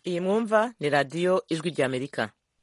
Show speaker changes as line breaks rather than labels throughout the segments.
iyi mwumva ni radiyo ijwi ry'amerika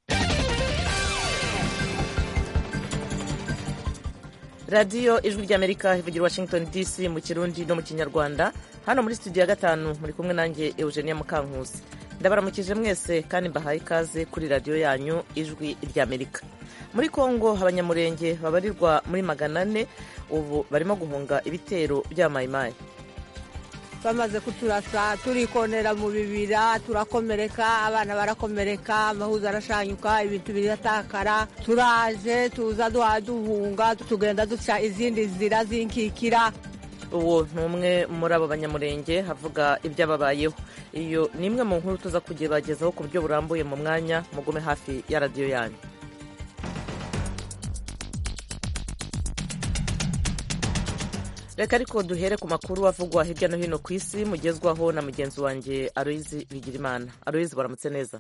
radiyo ijwi ry'amerika ivugira washington dc mu kirundi no mu kinyarwanda hano muri studio ya gatanu muri kumwe nanjye eugenia mukankusi ndabaramukije mwese kandi mbahaye ikaze kuri radiyo yanyu ijwi ry'amerika muri kongo abanyamurenge babarirwa muri magana ane ubu barimo guhunga ibitero bya mayimayi
bamaze kuturasa turikonera mu bibira turakomereka abana barakomereka amahuza arashanyuka ibintu biratakara turaje tuza duhunga tugenda duca izindi nzira zinkikira
uwo ni umwe muri abo banyamurenge havuga ibyababayeho iyo ni imwe mu nkuru tuza kugebagezaho ku buryo burambuye mu mwanya mugume hafi ya radiyo yanyu reka ariko duhere ku makuru avugwa hirya no hino ku isi mugezwaho na mugenzi wanjye aloyizi bigirimana aloyizi baramutse neza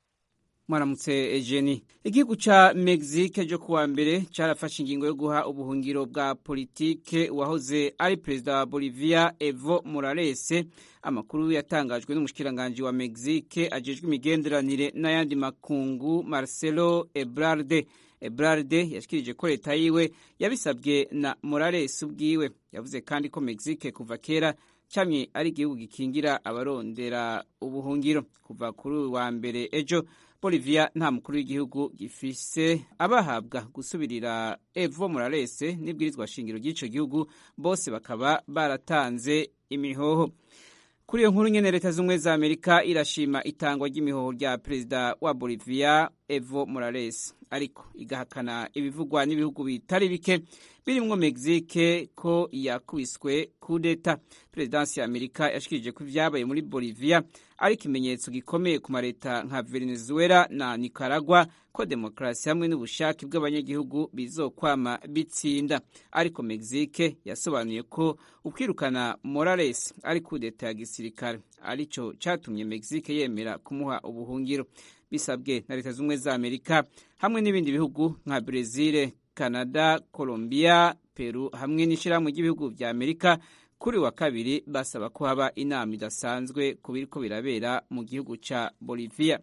mwaramutse ejeni igihugu ca mexique cyo kuwa mbere carafashe ingingo yo guha ubuhungiro bwa politike uwahoze ari perezida wa bolivia evo morales amakuru yatangajwe n'umushikiranganji wa mexique ajejwe imigenderanire n'ayandi makungu marcelo ebrarde ebrarde yashikirije ko leta yiwe yabisabwe na morales ubwiwe yavuze kandi ko mexique kuva kera camye ari igihugu gikingira abarondera ubuhungiro kuva kuri wa mbere ejo bolivia nta mukuru w'igihugu gifise abahabwa gusubirira evo morales n'ibwirizwa shingiro ry'ico gihugu bose bakaba baratanze imihoho kuri iyo nkuru nyene leta z'ubumwe za amerika irashima itangwa ry'imihoho rya perezida wa bolivia evo morales ariko igahakana ibivugwa n'ibihugu bitari bike birimwo mexique ko yakubiswe kudeta perezidansi ya amerika yashikirije ko ivyabaye muri bolivia ari ikimenyetso gikomeye ku mareta nka venezuela na nicaragua ko demokarasi hamwe n'ubushake bw'abanyagihugu bizokwama bitsinda ariko mexique yasobanuye ko ukwirukana morales ari kudeta ya gisirikare arico catumye mexique yemera kumuha ubuhungiro bisabwe na leta z'ubumwe za amerika hamwe n'ibindi bihugu nka brezil canada colombia peru hamwe n'ishirahamwe ry'ibihugu vya amerika kuri wa kabiri basaba ko haba inama idasanzwe ku biriko birabera mu gihugu ca bolivia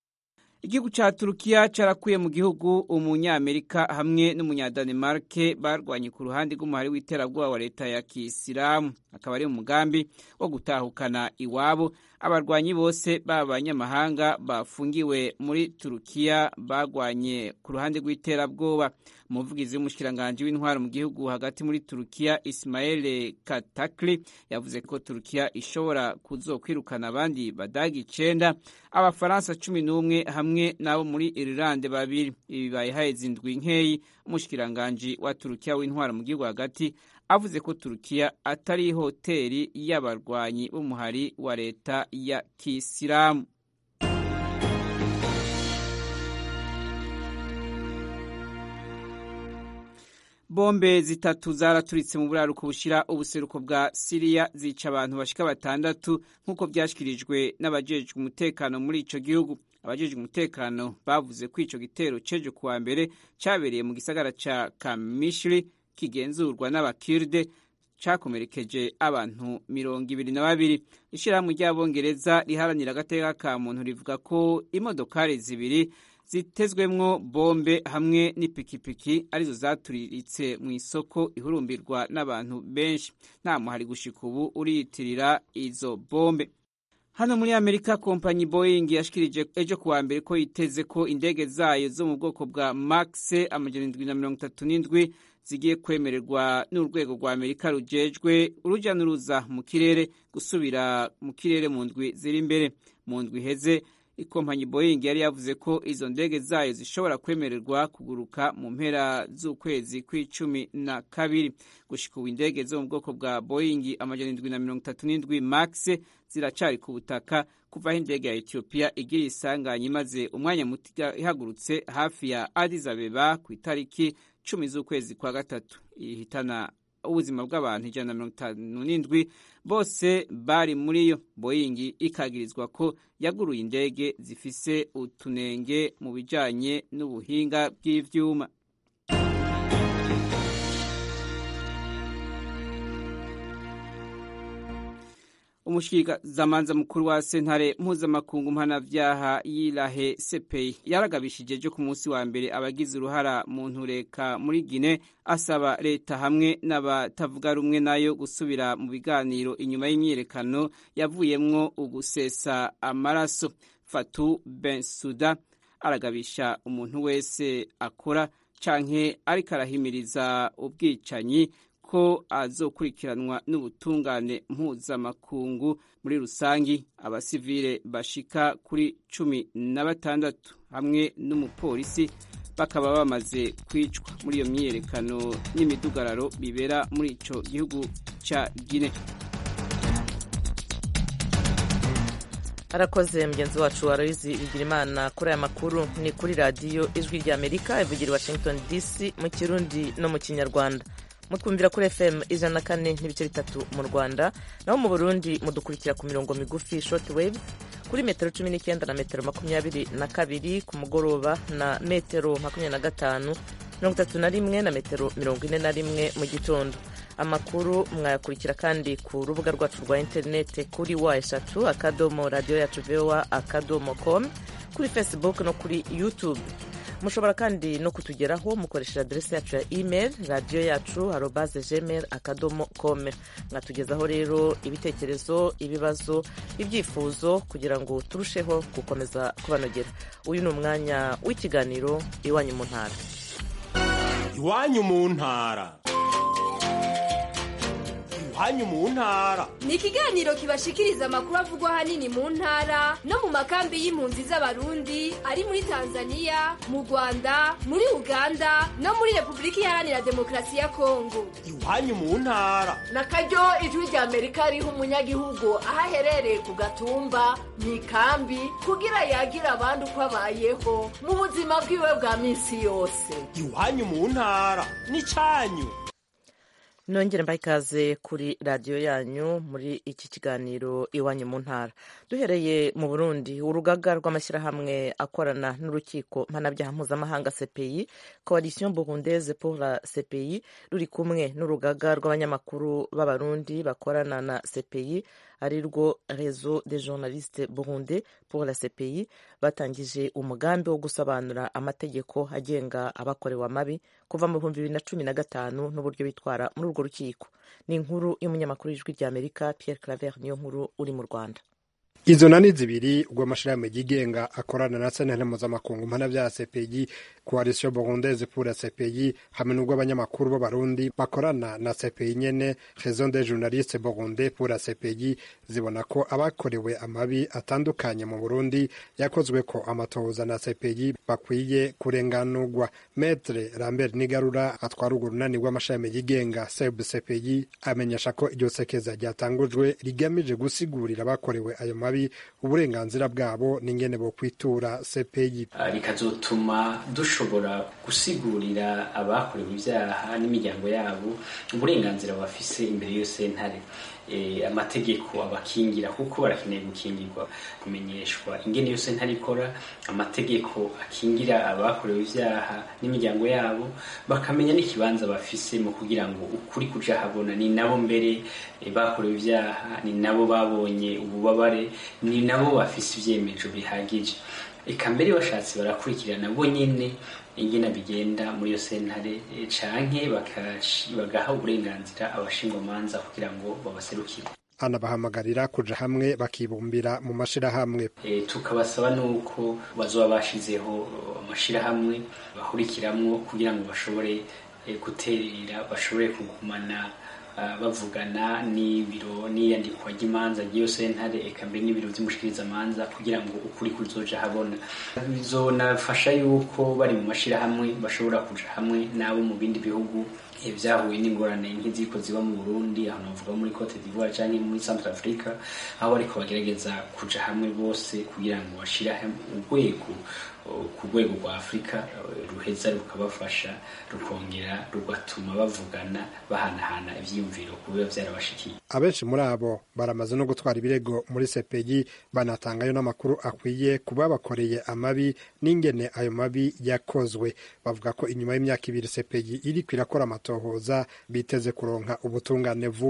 igihugu ca turukiya carakuye mu gihugu umunyamerika hamwe n'umunyadanimarke barwanye ku ruhande rw'umuhari w'iterabwoba wa leta ya kisilamu akaba ari umugambi wo gutahukana iwabo abarwanyi bose baba abanyamahanga bafungiwe muri turukiya bagwanye ku ruhande rw'iterabwoba umuvugizi w'umushikiranganji w'intwaro mu gihugu hagati muri turukiya ismael katakli yavuze ko turukiya ishobora kuzokwirukana abandi badagi icenda abafaransa cumi n'umwe hamwe n'abo muri irilande babiri ibi bibaye haheze indwi nkeyi umushikiranganji wa turukiya w'intwaro mu gihugu hagati avuze ko turukiya atari hoteri y'abarwanyi b'umuhari wa leta ya kisilamu bombe zitatu zaraturitse mu buraruko bushira ubuseruko bwa siriya zica abantu bashika batandatu nk'uko vyashikirijwe n'abajejwe umutekano muri ico gihugu abajejwe umutekano bavuze ko ico gitero cejo kuwa mbere cabereye mu gisagara ca kamishiri kigenzurwa n'abakirde cakomerekeje abantu mirongo ibiri na babiri ishirahamwe ry'abongereza riharanira agateka ka muntu rivuga ko imodokari zibiri zitezwemwo bombe hamwe n'ipikipiki arizo zaturiritse mu isoko ihurumbirwa n'abantu benshi nta muhari gushika ubu uriyitirira izo bombe hano muri amerika kompanyi boeing yashikirije ejo kuwa mbere ko yiteze ko indege zayo zo mu bwoko bwa max amajana indwi na mirongo itatu n'indwi zigiye kwemererwa n'urwego rwa amerika rujejwe uruja n'uruza mu kirere gusubira mu kirere mu ndwi ziri imbere mu ndwi iheze ikompanyi boeing yari yavuze ko izo ndege zayo zishobora kwemererwa kuguruka mu mpera z'ukwezi kw'icumi na kabiri gushika ubu indege zo mu bwoko bwa boeing amajana indwi na mirongo itatu n'indwi max ziracari ku butaka kuva aho indege ya etiyopiya igira isanganya imaze umwanya muto ihagurutse hafi ya addis abeba ku itariki cumi z'ukwezi kwa gatatu ihitana ubuzima bw'abantu ijana na mirongo itanu n'indwi bose bari muri yo boyingi ikagirizwa ko yaguruye indege zifise utunenge mu bijanye n'ubuhinga bw'ivyuma umushikirizamanza mukuru wa sentare mpuzamakungu mpanavyaha yirahe sepei yaragabishije ejo ku munsi wa mbere abagize uruhara mu ntureka muri gine asaba leta hamwe n'abatavuga rumwe nayo gusubira mu biganiro inyuma y'imyiyerekano yavuyemwo ugusesa amaraso fatu bensuda aragabisha umuntu wese akora canke ariko arahimiriza ubwicanyi ko azokurikiranwa n'ubutungane mpuzamakungu muri rusangi abasivile bashika kuri cumi na batandatu hamwe n'umupolisi bakaba bamaze kwicwa muri iyo myiyerekano n'imidugararo bibera muri ico gihugu ca Guinea.
arakoze mugenzi wacu aloyizi bigirimana kuri aya makuru ni kuri radiyo ijwi rya amerika ivugira washington dc mu kirundi no mu kinyarwanda mutwumvira kuri fm ijana na kane n'ibice bitatu mu rwanda naho mu burundi mudukurikira ku mirongo migufi short wave kuri metero cumi n'icyenda na metero makumyabiri na kabiri ku mugoroba na metero makumyabiri na gatanu mirongo itatu na rimwe na metero mirongo ine na rimwe mu gitondo amakuru mwayakurikira kandi ku rubuga rwacu rwa interineti kuri wa eshatu akadomo radiyo yacu vowa akadomo com kuri facebook no kuri youtube mushobora kandi no kutugeraho mukoresheje aderesi yacu ya email radiyo yacu arobaze gmail akadomo com mwatugezaho rero ibitekerezo ibibazo ibyifuzo kugira ngo turusheho gukomeza kubanogera uyu ni umwanya w'ikiganiro iwanyu mu ntara
iwanyu mu ntara iwanyu mu ntara
ni ikiganiro kibashikiriza amakuru avugwa ahanini mu ntara no mu makambi y'impunzi z'abarundi ari muri tanzania mu rwanda muri uganda no muri repubulika iharanira demokarasi ya kongo
iwanyu mu ntara
na karyo ijwi rya amerika riha umunyagihugu aho aherereye ku gatumba mu ikambi kugira yagira abandi uko abayeho mu buzima bwiwe bwa minsi yose
iwanyu mu ntara ni cyanyu
nongere mbaha ikaze kuri radiyo yanyu muri iki kiganiro iwanyu mu ntara duhereye mu burundi urugaga rw'amashyirahamwe akorana n'urukiko mpanabyaha mpuzamahanga cpi coalition burundaise pour la cpi ruri kumwe n'urugaga rw'abanyamakuru b'abarundi bakorana na cpi ari rwo réseau des journalistes burundais pour la cpi batangije umugambi wo gusobanura amategeko agenga abakorewe amabi kuva mu bihumbi bibiri na cumi na gatanu n'uburyo bitwara muri urwo rukiko ni inkuru y'umunyamakuru w'ijwi ry'amerika pierre claver niyo nkuru uri mu rwanda
izo nani zibiri ubwo amashirahamwe yigenga akorana na sentare mpuzamakungu mpanabyaha cpg coalition burundaise pour la cpg hamwe n'ubwo abanyamakuru b'abarundi bakorana na cpg nyene raison des journalistes burundais pour la cpg zibona ko abakorewe amabi atandukanye mu burundi yakozwe ko amatohoza na cpg bakwiye kurenganurwa metre lambert nigarura atwara urwo runani rw'amashirahamwe yigenga seb cpg amenyesha ko iryo sekeza ryatangujwe rigamije gusigurira abakorewe ayo mabi uburenganzira bwabo n'ingene bo kwitura CPI
rikazotuma dushobora gusigurira abakorewe ibyaha n'imiryango yabo uburenganzira bafise imbere y'iyo sentare amategeko abakingira kuko barakeneye gukingirwa kumenyeshwa ingene iyo sentare ikora amategeko akingira abakorewe ibyaha n'imiryango yabo bakamenya n'ikibanza bafise mu kugira ngo ukuri kuja habona ni nabo mbere bakorewe ibyaha ni nabo babonye ububabare ni nabo bafise ivyemezo bihagije eka mbere bashatse barakurikirana bo nyene ingena bigenda muri iyo sentare canke bagaha uburenganzira abashingwamanza kugira ngo babaserukire
anabahamagarira kuja hamwe bakibumbira mu mashirahamwe
e, tukabasaba nuko bazoba bashizeho amashirahamwe bahurikiramwo kugira ngo bashobore e, guterera bashobore kugumana bavugana n'ibiro n'iyandikwa ry'imanza ry'iyo sentare eka mbere n'ibiro vy'umushikirizamanza kugira ngo ukuri kuzoja habona bizonafasha yuko bari mu mashirahamwe bashobora kuja hamwe n'abo mu bindi bihugu vyahuye n'ingorane nk'iziko ziba mu Burundi aho navuga muri Cote d'Ivoire canke muri Central Africa aho bariko bagerageza kuja hamwe bose kugira ngo bashira urwego ku rwego rwa afurika ruheza rukabafasha rukongera rugatuma bavugana bahanahana ivyiyumviro ku biba vyarabashikiye
abenshi muri abo baramaze no gutwara ibirego muri sepegi banatangayo n'amakuru akwiye ku babakoreye amabi n'ingene ayo mabi yakozwe bavuga ko inyuma y'imyaka ibiri sepegi iriko irakora amatohoza biteze kuronka ubutungane vuba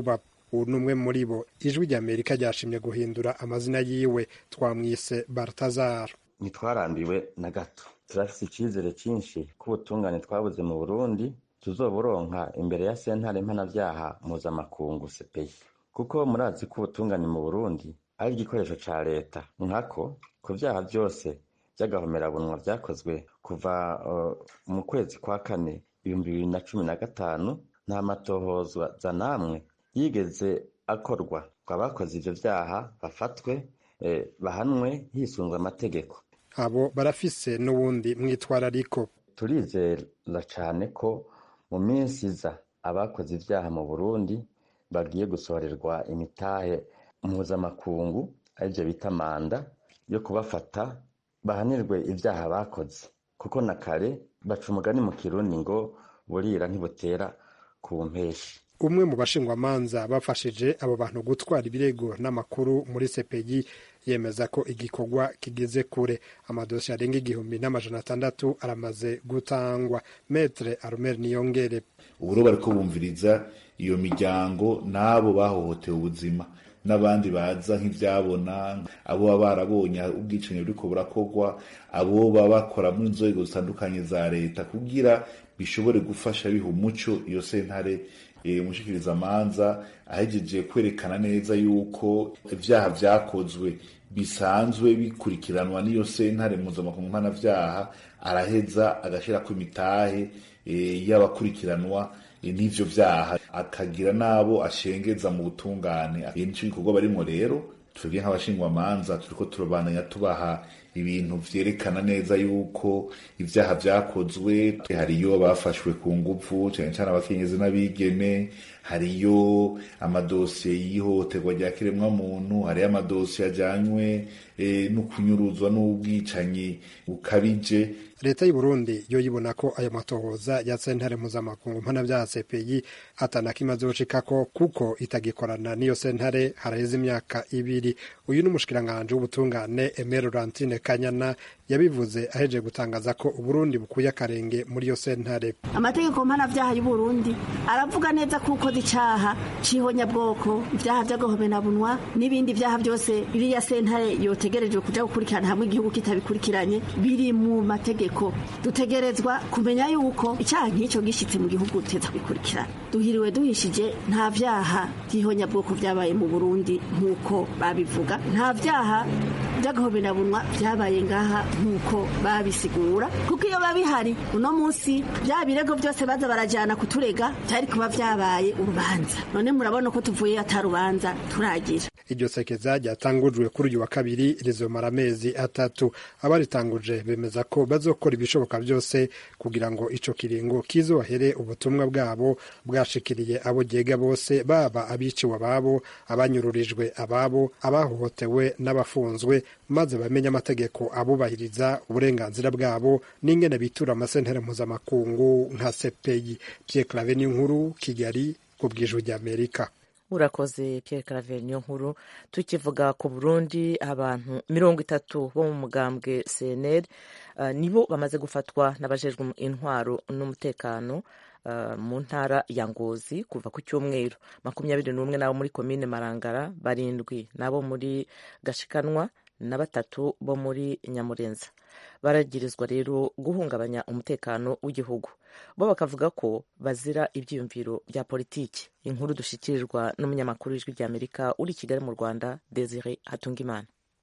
ubu ni umwe muri bo ijwi rya amerika ryashimye guhindura amazina yiwe twamwise bartazar
ntitwarambiwe na gato turafise icizere cyinshi ko ubutungane twabuze mu burundi tuzoburonka imbere ya sentare mpanavyaha mpuzamakungu sepeyi kuko murazi ko ubutungane mu burundi ari igikoresho ca leta nkako ku vyaha vyose vy'agahomerabunwa vyakozwe kuva uh, mu kwezi kwa kane ibihumbi bibiri na cumi na gatanu nta matohozwa za namwe yigeze akorwa ngo abakoze ivyo vyaha bafatwe eh, bahanwe hisunzwe amategeko
abo barafise n'uwundi mwitwarariko
turizera cane ko mu minsi iza abakoze ivyaha mu burundi bagiye gusohorerwa imitahe mpuzamakungu arivyo bita manda yo kubafata bahanirwe ivyaha bakoze kuko na kare baca umugani mu kirundi ngo burira ntibutera ku mpeshi
umwe mu bashingwamanza bafashije abo bantu gutwara ibirego n'amakuru muri sepegi yemeza ko igikorwa kigeze kure amadosiye arenga igihumbi n'amajana atandatu aramaze gutangwa metre arumeri niyongere
ubu rero bariko bumviriza iyo miryango n'abo bahohotewe ubuzima n'abandi baza nk'ivyabona abo baba barabonye ubwicanyi buriko burakorwa abo baba bakora mu nzego zitandukanye za leta kugira bishobore gufasha biha umuco iyo sentare umushikiriza amanza ahejeje kwerekana neza yuko ivyaha vyakozwe bisanzwe bikurikiranwa n'iyo sentare mpuzamakungu mpanavyaha araheza agashirako imitahe y'abakurikiranwa n'ivyo vyaha akagira n'abo ashengeza mu butungane nico gikorwa barimwo rero twebwe nk'abashingwamanza turiko turabandanya tubaha ibintu vyerekana neza yuko ivyaha vyakozwe hariyo bafashwe ku nguvu cane cane abakenyezi n'abigeme hariyo amadosiye y'ihohoterwa rya kiremwamuntu hariyo amadosiye ajanywe e, no kunyuruzwa n'ubwicanyi bukabije
leta y'u Burundi yo yibona ko ayo matohoza ya sentare mpuzamakungu mpanavyaha CPI atanakimwe azoshikako kuko itagikorana n'iyo sentare haraheze imyaka ibiri uyu ni umushikiranganji w'ubutungane Aimé Laurentine Kanyana yabivuze aheje gutangaza ko Uburundi bukuye akarenge muri iyo sentare
amategeko mpanavyaha y'u Burundi aravuga neza ko ukoze icaha c'ihonyabwoko ivyaha vy'agahomenabunwa n'ibindi vyaha vyose iriya sentare yotegerejwe kuja gukurikirana hamwe igihugu kitabikurikiranye biri mu mategeko dutegerezwa kumenya yuko icyaha nk'icyo gishitse mu gihugu teza bikurikirana duhiriwe duhishije nta vyaha vy'ihonyabwoko vyabaye mu Burundi nk'uko babivuga nta vyaha vy'agahomenabunwa vyabaye ngaha nk'uko babisigura kuko iyo babihari uno munsi vya birego vyose baza barajana kuturega vyari kuba vyabaye urubanza none murabona ko tuvuye atarubanza turagira
iryo sekeza ryatangujwe kuri uyu wa kabiri rizomara amezi atatu abaritanguje bemeza ko bazokora ibishoboka byose kugira ngo ico kiringo kizohere ubutumwa bwabo bwashikiriye abo ryega bose baba abiciwe ababo abanyururijwe ababo abahohotewe n'abafunzwe maze bamenye amategeko abubahiriza uburenganzira bwabo n'ingene bitura amasentare mpuzamakungu nka sepeyi Pierre Claver n'inkuru Kigali ku bw'ijwi ry'Amerika
urakoze Pierre Claver niyo nkuru tukivuga ku Burundi abantu mirongo itatu bo mu mugambwe CNL uh, nibo bamaze gufatwa n'abajejwe intwaro n'umutekano uh, mu ntara ya Ngozi kuva ku cyumweru makumyabiri n'umwe n'abo muri komine Marangara barindwi n'abo muri Gashikanwa na batatu bo muri Nyamurenza baragirizwa rero guhungabanya umutekano w'igihugu bo bakavuga ko bazira ibyiyumviro bya politiki inkuru dushyikirirwa n'umunyamakuru w'ijwi ry'amerika uri i kigali mu rwanda desire hatungimana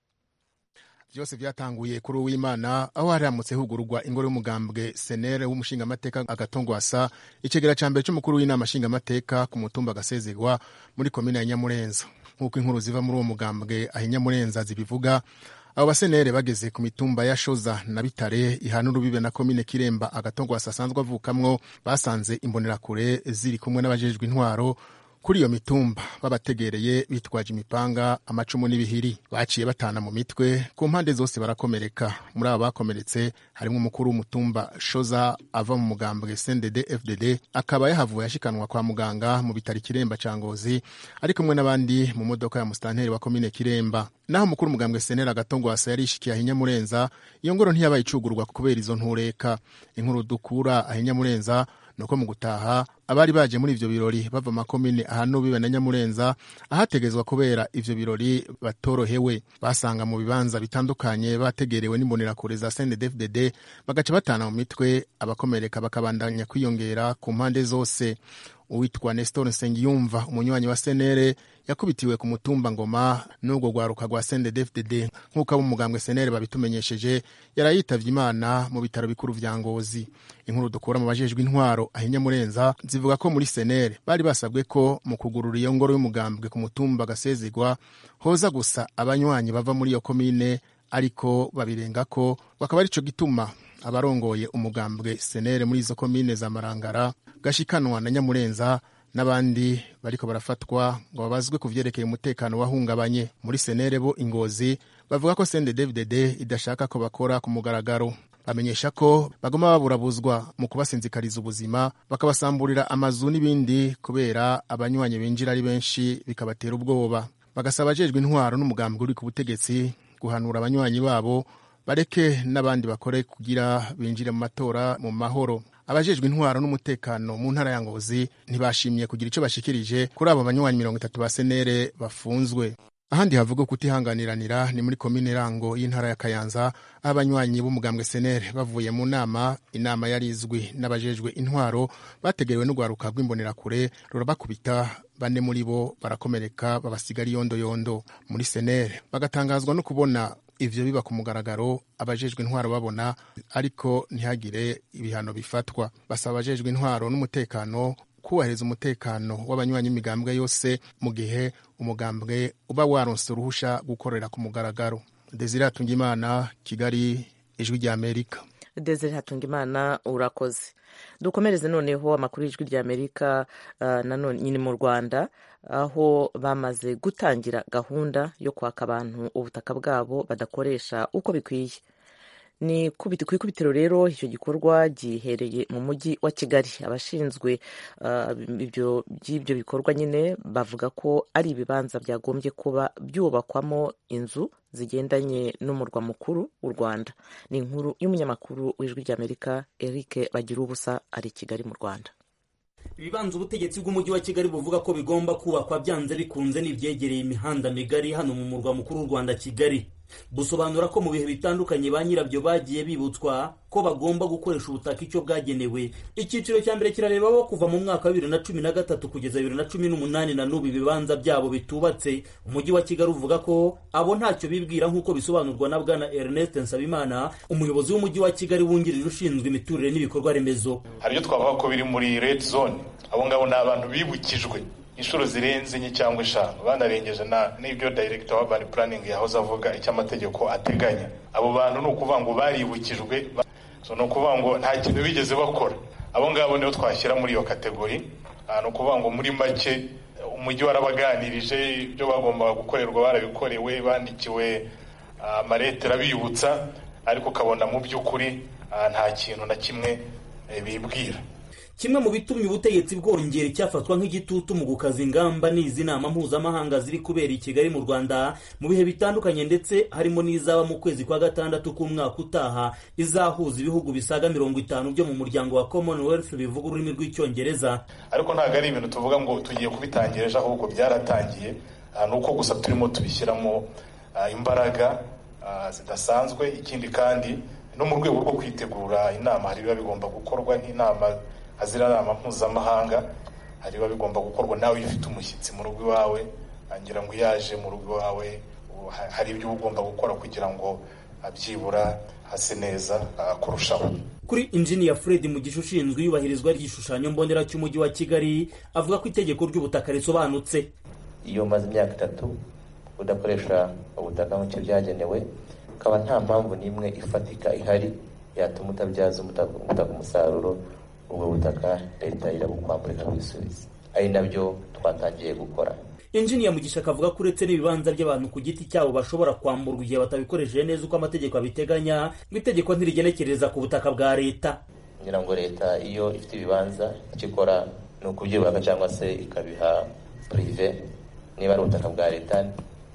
byose byatanguye kuri uwimana aho haramutse hugururwa ingoro y'umugambwe senere w'umushingamateka agatongwasa icegera ca mbere c'umukuru w'inama nshingamateka ku mutumba agasezerwa muri komine ya nyamurenza nk'uko inkuru ziva muri uwo mugambwe aho nyamurenza zibivuga abo basenere bageze ku mitumba ya shoza na bitare ihana urubibe na komine kiremba agatongwasa asanzwe avukamwo basanze imbonerakure ziri kumwe n'abajejwe intwaro kuri iyo mitumba babategereye bitwaje imipanga amacumu n'ibihiri baciye batana mu mitwe ku mpande zose barakomereka muri abo bakomeretse harimo umukuru w'umutumba shoza ava mu mugambwe cndd fdd akaba yahavuye ashikanwa kwa muganga mu bitaro kiremba ca ngozi ari kumwe n'abandi mu modoka ya musitanteri wa komine kiremba naho umukuru umugambwe senera agatongwasa yarishikiye ahinyamurenza iyo ngoro ntiyabaye icugurwa kubera izo ntureka inkuru dukura ahinyamurenza nuko mu gutaha abari baje muri ivyo birori bava makomine ahantu bibe na nyamurenza ahategezwa kubera ivyo birori batorohewe basanga mu bibanza bitandukanye bategerewe n'imbonerakure za CNDD-FDD bagaca batana mu mitwe abakomereka bakabandanya kwiyongera ku mpande zose uwitwa Nestor Nsengiyumva umunywanyi wa senere yakubitiwe ku mutumba ngoma n'ubwo rwaruka rwa CNDD-FDD nk'uko abo mugambwe senere babitumenyesheje yarayitavye imana mu bitaro bikuru vya Ngozi inkuru dukura mu bajejwe intwaro ahinya murenza zivuga ko muri senere bari basabwe ko mu kugurura iyo ngoro y'umugambwe ku mutumba gasezigwa hoza gusa abanywanyi bava muri iyo komine ariko babirenga ko bakaba arico gituma abarongoye umugambwe senere muri izo komine za marangara gashikanwa na nyamurenza n'abandi bariko barafatwa ngo babazwe ku vyerekeye umutekano wahungabanye muri senere bo ingozi bavuga ko CNDD-FDD idashaka ko bakora ku mugaragaro bamenyesha ko bagoma baburabuzwa mu kubasinzikariza ubuzima bakabasamburira amazu n'ibindi kubera abanywanyi binjira ari benshi bikabatera ubwoba bagasaba abajejwe intwaro n'umugambwe uri ku butegetsi guhanura abanywanyi babo bareke n'abandi bakore kugira binjire mu matora mu mahoro abajejwe intwaro n'umutekano mu ntara ya ngozi ntibashimye kugira icyo bashikirije kuri abo banywanyi mirongo itatu ba senere bafunzwe ahandi havuga kutihanganiranira ni muri komine rango y'intara ya kayanza aho abanywanyi b'umugambwe senere bavuye mu nama inama yari izwi n'abajejwe intwaro bategerewe n'urwaruka rw'imbonerakure rurabakubita bane muri bo barakomereka babasigara iyondoyondo muri senere bagatangazwa no kubona ivyo biba ku mugaragaro abajejwe intwaro babona ariko ntihagire ibihano bifatwa basaba abajejwe intwaro n'umutekano kubahiriza umutekano w'abanywanyi imigambwe yose mu gihe umugambwe uba waronse uruhusha gukorera ku mugaragaro desire hatungimana kigali ijwi rya amerika
desire hatungimana urakoze dukomereze noneho amakuru y'ijwi rya amerika uh, nanone nyine mu rwanda aho bamaze gutangira gahunda yo kwaka abantu ubutaka bwabo badakoresha uko bikwiye ni ku ikubitiro rero icyo gikorwa gihereye mu mujyi wa kigali abashinzwe by'ibyo bikorwa nyine bavuga ko ari ibibanza byagombye kuba byubakwamo inzu zigendanye n'umurwa mukuru w'u rwanda ni inkuru y'umunyamakuru w'ijwi ry'amerika eric bagira ubusa ari i kigali mu rwanda
ibibanza ubutegetsi bw'umujyi wa kigali buvuga ko bigomba kubakwa byanze bikunze n'ibyegereye imihanda migari hano mu murwa mukuru w'u rwanda kigali busobanura ko mu bihe bitandukanye ba nyirabyo bagiye bibutswa ko bagomba gukoresha ubutaka icyo bwagenewe icyiciro cya mbere kirareba bo kuva mu mwaka wa bibiri na cumi na gatatu kugeza bibiri na cumi n'umunani na n'ubu ibibanza byabo bitubatse umujyi wa kigali uvuga ko abo ntacyo bibwira nk'uko bisobanurwa na bwana ernest nsabimana umuyobozi w'umujyi wa kigali wungirije ushinzwe imiturire n'ibikorwa remezo
hari ibyo twavuga ko biri muri red zone abo ngabo ni abantu bibukijwe inshuro zirenze enye cyangwa eshanu banarengeje n'ibyo director wa urban planning yahoze avuga icyo amategeko ateganya abo bantu ni ukuvuga ngo baribukijwe ni ukuvuga ngo nta kintu bigeze bakora abo ngabo nibo twashyira muri iyo kategori ni ukuvuga ngo muri make umujyi warabaganirije ibyo bagombaga gukorerwa barabikorewe bandikiwe amaletera abibutsa ariko ukabona mu by'ukuri nta kintu na kimwe bibwira
kimwe mu bitumye ubutegetsi bwongera icyafatwa nk'igitutu mu gukaza ingamba n'izi nama mpuzamahanga ziri kubera i kigali mu rwanda mu bihe bitandukanye ndetse harimo n'izaba mu kwezi kwa gatandatu k'umwaka utaha izahuza ibihugu bisaga mirongo itanu byo mu muryango wa commonwealth bivuga ururimi rw'icyongereza
ariko ntabwo ari ibintu tuvuga ngo tugiye kubitangira ejo ahubwo byaratangiye ni uko gusa turimo tubishyiramo imbaraga zidasanzwe ikindi kandi no mu rwego rwo kwitegura inama hari biba bigomba gukorwa nk'inama azira nama mpuzamahanga hari biba bigomba gukorwa nawe iyo ufite umushyitsi mu rugo iwawe ngira ngo yaje mu rugo iwawe hari ibyo uba ugomba gukora kugira ngo byibura hase neza kurushaho
kuri injiniya fred mugisha ushinzwe iyubahirizwa ry'igishushanyo mbonera cy'umujyi wa kigali avuga ko itegeko ry'ubutaka risobanutse
iyo umaze imyaka itatu udakoresha ubutaka nk'icyo byagenewe ukaba nta mpamvu n'imwe ifatika ihari yatuma utabyaza ubutaka umusaruro ubwo butaka leta irabukwamburika bwisubiza ari nabyo twatangiye gukora
injiniya mugisha akavuga ko uretse n'ibibanza by'abantu ku giti cyabo bashobora kwamburwa igihe batabikoresheje neza uko amategeko abiteganya ngo itegeko ntirigenekereza ku butaka bwa leta
ngira ngo leta iyo ifite ibibanza icyo ikora ni ukubyubaka cyangwa se ikabiha purive niba ari ubutaka bwa leta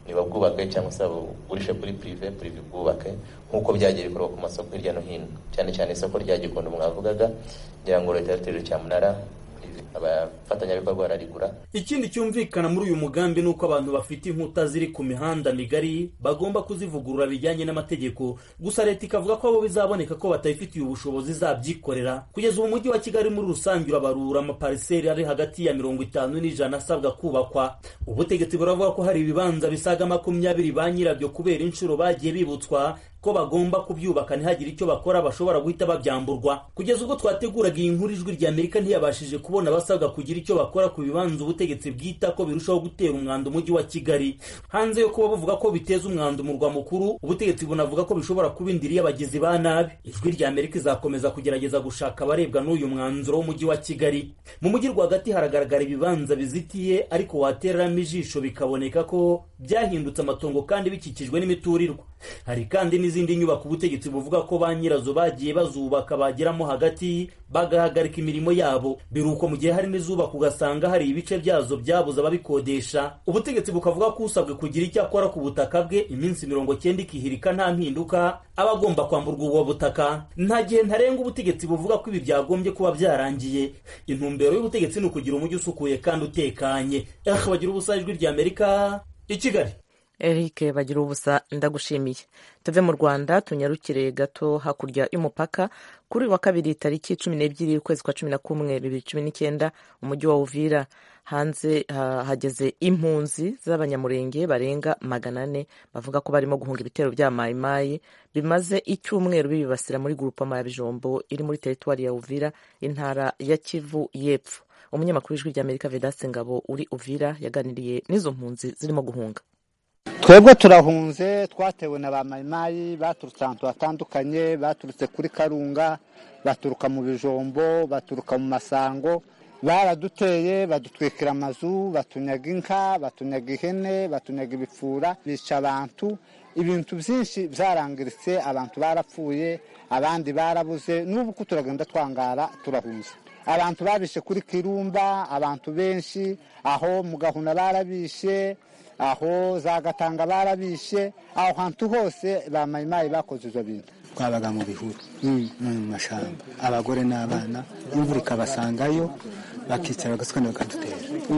ntibabwubake cyangwa se babugurishe kuri pirive pirive bwubake nk'uko byagiye bikorwa ku masoko hirya no hino cyane cyane isoko rya gikondo mwavugaga ngira ngo leta yateje cyamunara abafatanyabikorwa bararigura
ikindi cyumvikana muri uyu mugambi ni uko abantu bafite inkuta ziri ku mihanda migari bagomba kuzivugurura bijyanye n'amategeko gusa leta ikavuga ko abo bizaboneka ko batayifitiye ubushobozi zabyikorera kugeza ubu umujyi wa kigali muri rusange urabarura amapariseri ari hagati ya mirongo itanu n'ijana asabwa kubakwa ubutegetsi buravuga ko hari ibibanza bisaga makumyabiri ba nyirabyo kubera inshuro bagiye bibutswa ko bagomba kubyubaka ntihagire icyo bakora bashobora guhita babyamburwa kugeza ubwo twateguraga iyi nkuru ijwi rya amerika ntiyabashije kubona abasabwa kugira icyo bakora ku bibanza ubutegetsi bwita ko birushaho gutera umwanda umujyi wa kigali hanze yo kuba buvuga ko biteza umwanda umurwa mukuru ubutegetsi bunavuga ko bishobora kuba indiri y'abagizi ba nabi ijwi rya amerika izakomeza kugerageza gushaka abarebwa n'uyu mwanzuro w'umujyi wa kigali mu mujyi rwagati haragaragara ibibanza bizitiye ariko watereramo ijisho bikaboneka ko byahindutse amatongo kandi bikikijwe n'imiturirwa hari kandi n'izindi nyubako ubutegetsi buvuga ko ba nyirazo bagiye bazubaka bageramo hagati bagahagarika imirimo yabo biruko mu gihe hari n'izubaka ugasanga hari ibice byazo byabuze ababikodesha ubutegetsi bukavuga ko usabwe kugira icyo akora ku butaka bwe iminsi mirongo cyenda ikihirika nta mpinduka aba agomba kwamburwa ubwo butaka nta gihe ntarenga ubutegetsi buvuga ko ibi byagombye kuba byarangiye intumbero y'ubutegetsi ni ukugira umujyi usukuye kandi utekanye eh bagira ubusa ijwi rya amerika i kigali
eric bagira ubusa ndagushimiye tuve mu rwanda tunyarukire gato hakurya y'umupaka kuri wa kabiri tariki cumi n'ebyiri ukwezi kwa cumi na kumwe bibiri cumi n'icyenda umujyi wa uvira hanze hageze impunzi z'abanyamurenge barenga magana ane bavuga ko barimo guhunga ibitero bya mayimayi bimaze icyumweru bibibasira muri gurupama ya bijombo iri muri teritwari ya uvira intara ya kivu y'epfo umunyamakuru w'ijwi ry'amerika vedaste ngabo uri uvira yaganiriye n'izo mpunzi zirimo guhunga
twebwe turahunze twatewe na ba mayimayi baturutse ahantu hatandukanye baturutse kuri karunga baturuka mu bijombo baturuka mu masango baraduteye badutwikira amazu batunyaga inka batunyaga ihene batunyaga ibipfura bica abantu ibintu byinshi byarangiritse abantu barapfuye abandi barabuze n'ubu ko turagenda twangara turahunze abantu babishe kuri kirumba abantu benshi aho mu gahuna barabishe aho za gatanga barabishe aho hantu hose ba mayimayi bakoze izo bintu
twabaga mu bihuru no mu mashyamba abagore n'abana imvura ikabasangayo bakicara bagasukana bakadutera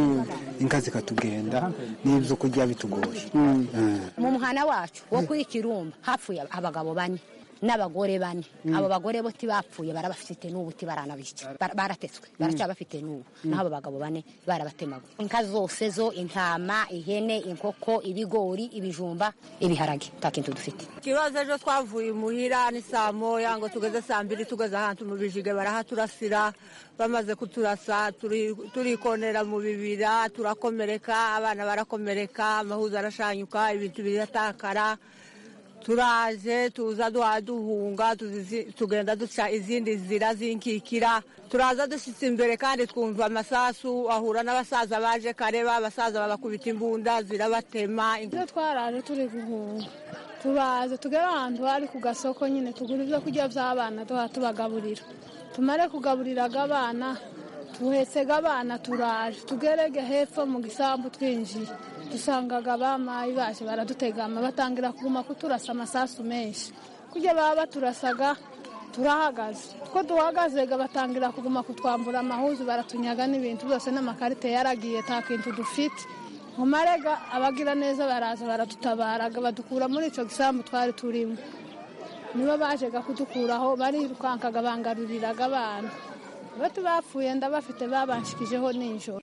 inka zikatugenda n'ibyo kurya bitugoye
mu muhana wacu wo kuri kirumba hapfuye abagabo bane n'abagore bane abo bagore bo bapfuye barabafite n'ubu baranabica baratetswe baracyabafite n'ubu naho abo bagabo bane barabatemaguye inka zose zo intama ihene inkoko ibigori ibijumba ibiharage nta kintu dufite
ikibazo ejo twavuye imuhira ni saa moya ngo tugeze saa mbiri tugeze ahantu mu bijige barahaturasira bamaze kuturasa turikonera mu bibira turakomereka abana barakomereka amahuza arashanyuka ibintu biratakara turaje tuza duhunga tugenda duca izindi nzira zinkikira turaza dushyitse imbere kandi twumva amasasu ahura n'abasaza baje kareba abasaza babakubita imbunda zirabatema
ibyo twaraje turi guhunga turaza tugere ahantu hari ku gasoko nyine tugura ibyo kurya by'abana tuba tubagaburira tumare kugaburiraga abana tuhetsega abana turaje tugerege hepfo mu gisambu twinjiye dusangaga abamayi baje baradutegama batangira kuguma kuturasa amasasu menshi kujya baba baturasaga turahagaze two duhagazega batangira kuguma kutwambura amahuzu baratunyaga n'ibintu byose n'amakarite yaragiye nta kintu dufite mu marega abagira neza baraza baradutabaraga badukura muri icyo gisambu twari turimo nibo bajega kudukuraho barirukankaga bangaruriraga abana bati bapfuye ndabafite babanshikijeho nijoro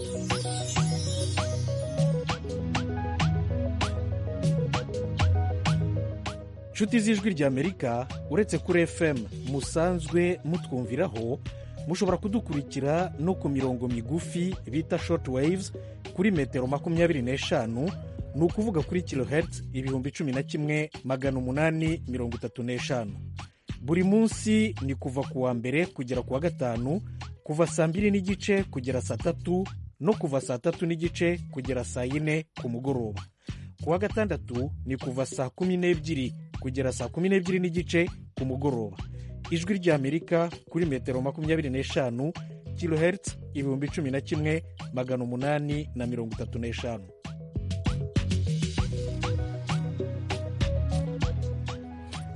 inshuti z'ijwi ry'amerika uretse kuri fm musanzwe mutwumviraho mushobora kudukurikira no ku mirongo migufi bita short waves kuri metero makumyabiri n'eshanu ni ukuvuga kuri kilohertz ibihumbi cumi na kimwe magana umunani mirongo itatu n'eshanu buri munsi ni kuva ku wa mbere kugera ku wa gatanu kuva saa mbiri n'igice kugera saa tatu no kuva saa tatu n'igice kugera saa yine ku mugoroba ku wa gatandatu ni kuva saa kumi n'ebyiri kugera saa kumi n'ebyiri n'igice ku mugoroba ijwi ry'amerika kuri metero makumyabiri n'eshanu kilohertz ibihumbi cumi na kimwe magana umunani na mirongo itatu n'eshanu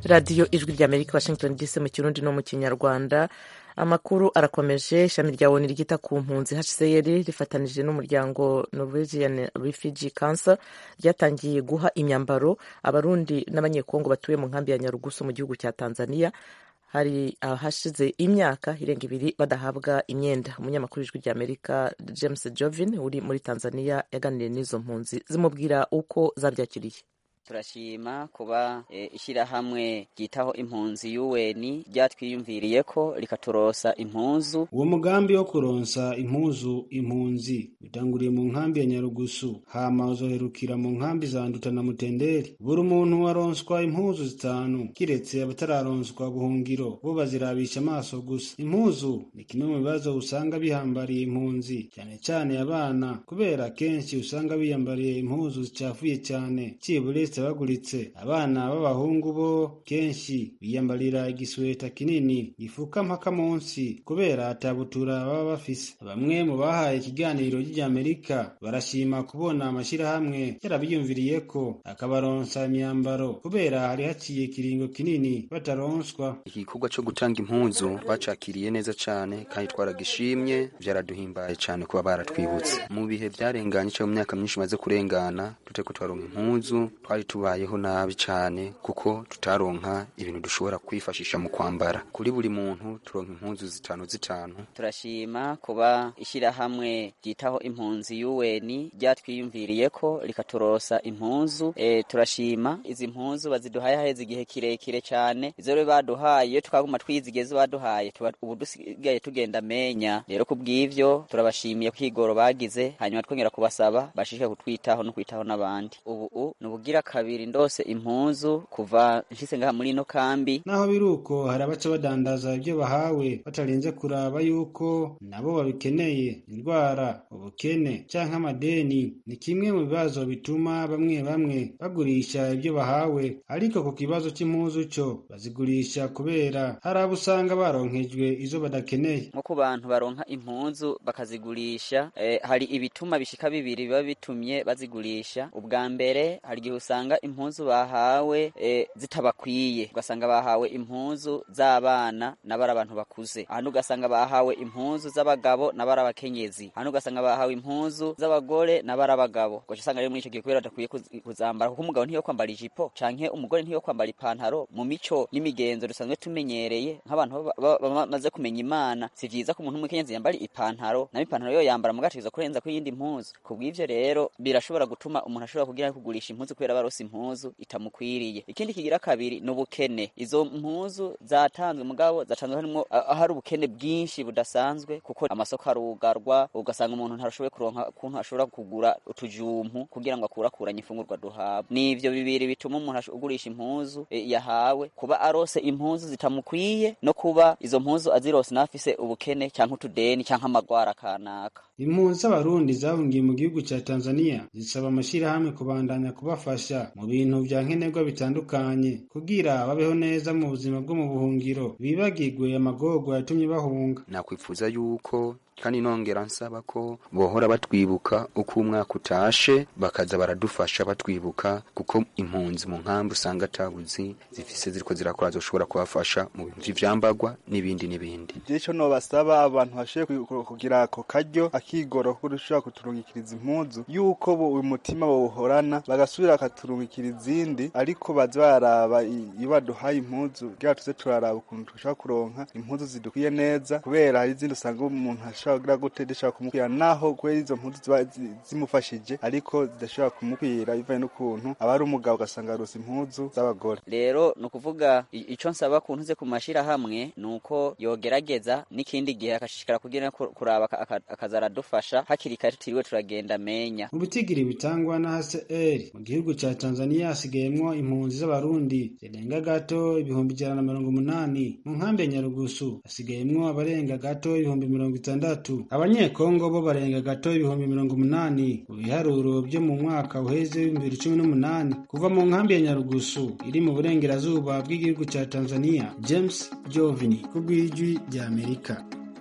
radiyo ijwi rya amerika washington dc mu kirundi no mu kinyarwanda amakuru arakomeje ishami rya oni ryita ku mpunzi hcr rifatanije n'umuryango norwegian refugee council ryatangiye guha imyambaro abarundi n'abanyekongo batuye mu nkambi ya nyarugusu mu gihugu cya tanzania hari ahashize imyaka irenga ibiri badahabwa imyenda umunyamakuru w'ijwi rya amerika james jovin uri muri tanzania yaganiriye n'izo mpunzi zimubwira uko zabyakiriye
turashima kuba e, ishyirahamwe ryitaho impunzi yuweni ryatwiyumviriye ko rikaturosa impuzu
uwo mugambi wo kuronsa impuzu impunzi utanguriye mu nkambi ya nyarugusu hama uzoherukira mu nkambi za nduta na mutenderi buri muntu aronswa impuzu zitanu kiretse abatararonswa buhungiro bo bazirabisha amaso gusa impuzu ni kimwe mu bibazo usanga bihambariye impunzi cyane cyane abana kubera kenshi usanga biyambariye impuzu zicafuye cyane cibure baguritse abana b'abahungu bo kenshi biyambarira igisweta kinini gifuka mpaka munsi kubera atabutura baba bafise bamwe mu bahaye ikiganiro ry'amerika barashima kubona amashyirahamwe yarabiyumviriye ko akabaronsa imyambaro kubera hari haciye ikiringo kinini bataronswa
igikorwa cyo gutanga impuzu bacakiriye neza cyane kandi twaragishimye byaraduhimbaye cyane kuba baratwibutse mu bihe byarenganye cyangwa mu myaka myinshi maze kurengana tuteko twaronka impuzu twari tubayeho nabi cyane kuko tutaronka ibintu dushobora kwifashisha mu kwambara kuri buri muntu turonka impunzu zitanu zitanu
turashima kuba ishyirahamwe ryitaho impunzi yuweni ryatwiyumviriye ko rikaturosa impunzu e, turashima izi mpunzu baziduhaye haheze igihe kirekire cyane izo rero baduhaye iyo twaguma twizigeze baduhaye tuba ubu dusigaye tugenda menya rero kubw'ivyo turabashimiye kwigoro bagize hanyuma twongera kubasaba bashishike kutwitaho no kwitaho n'abandi ubu ni ubugira kabiri ndose impuzu kuva nshise ngaha muri ino kambi
naho biri uko hari abaca badandaza ibyo bahawe batarinze kuraba yuko nabo babikeneye indwara ubukene canke amadeni ni kimwe mu bibazo bituma bamwe bamwe bagurisha ibyo bahawe ariko ku kibazo c'impuzu co bazigurisha kubera hari abo usanga baronkejwe izo badakeneye
nko ku bantu baronka impuzu bakazigurisha eh, hari ibituma bishika bibiri biba bitumye bazigurisha ubwa mbere hari igihe usanga impuzu bahawe e, zitabakwiye ugasanga bahawe impuzu z'abana nabari abantu bakuze ahantu ugasanga bahawe impuzu z'abagabo nabari abakenyezi ahantu ugasanga bahawe impuzu z'abagore nabari abagabo ugaca usanga rero muri icyo gihe kubera badakwiye kuzambara kuko umugabo ntiyo kwambara ijipo canke umugore ntiyo kwambara ipantaro mu mico n'imigenzo dusanzwe tumenyereye nk'abantu bamaze kumenya imana si vyiza ko umuntu w'umukenyezi yambara ipantaro nayo ipantaro yo yambara mugategeza kurenza ko iyindi mpuzu kubw'ivyo rero birashobora gutuma umuntu ashobora kugira kugurisha impuzu kubera barose impuzu itamukwiriye ikindi kigira kabiri ni ubukene izo mpuzu zatanzwe mugabo zatanzwe harimo hari ubukene bwinshi budasanzwe kuko amasoko arugarwa ugasanga umuntu ntarashoboye kuronka ukuntu ashobora kugura utujumpu kugira ngo akurakuranye imfungurwa duhabwa ni ivyo bibiri bituma umuntu ugurisha impuzu e, yahawe kuba arose impuzu zitamukwiye no kuba izo mpuzu azirose n'afise ubukene cyangwa utudeni cyangwa amagwara kanaka
impunzi z'abarundi zahungiye mu gihugu cya tanzania zisaba amashyirahamwe kubandanya kubafasha mu bintu vya nkenerwa bitandukanye kugira babeho neza mu buzima bwo mu buhungiro bibagirwe amagorwa yatumye bahunga
nakwifuza yuko kandi nongera nsaba ko bohora batwibuka uko umwaka utashe bakaza baradufasha batwibuka kuko impunzi mu nkambi usanga atabuzi zifise ziriko zirakora zoshobora kubafasha mu bintu vy'ivyambagwa n'ibindi n'ibindi
ico nobasaba abantu bashoboye kugira ako karyo akigoro ko dushobora kuturungikiriza impuzu yuko bo uyu mutima bawuhorana bagasubira bakaturungikira izindi ariko baza baraba iyo baduhaye impuzu kugira tuze turaraba ukuntu dushobora kuronka impuzu zidukwiye neza kubera hari izindi usanga umuntu ashobora kugira gute zishobora kumukwira naho kubera izo mpuzu ziba zimufashije ariko zidashobora kumukwira bivanye n'ukuntu aba ari umugabo ugasanga arose impuzu z'abagore
rero ni ukuvuga ico nsaba ku ntuze ku mashirahamwe ni uko yogerageza n'ikindi gihe akashishikara kugira kuraba akaza aradufasha hakiri kare tutiriwe turagenda menya
mu bitigiri bitangwa na hcr mu gihugu ca tanzania hasigayemwo impunzi z'abarundi zirenga gato ibihumbi ijana na mirongo umunani mu nkambi ya nyarugusu hasigayemwo abarenga gato ibihumbi mirongo itandatu abanyekongo bo barenga gato ibihumbi mirongo umunani mu biharuro byo mu mwaka uheze w'ibihumbi cumi n'umunani kuva mu nkambi ya nyarugusu iri mu burengerazuba bw'igihugu ca tanzania james jovini ku bw'ijwi rya amerika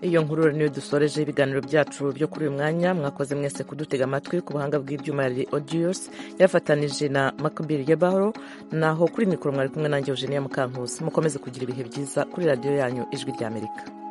iyo nkuru niyo dusoreje ibiganiro byacu byo kuri uyu mwanya mwakoze mwese kudutega amatwi ku buhanga bw'ibyuma ya odiyos yarafatanije na makabiri yebahoro naho kuri mikoro mwari kumwe nanjye eugenia mukankusi mukomeze kugira ibihe byiza kuri radiyo yanyu ijwi ry'amerika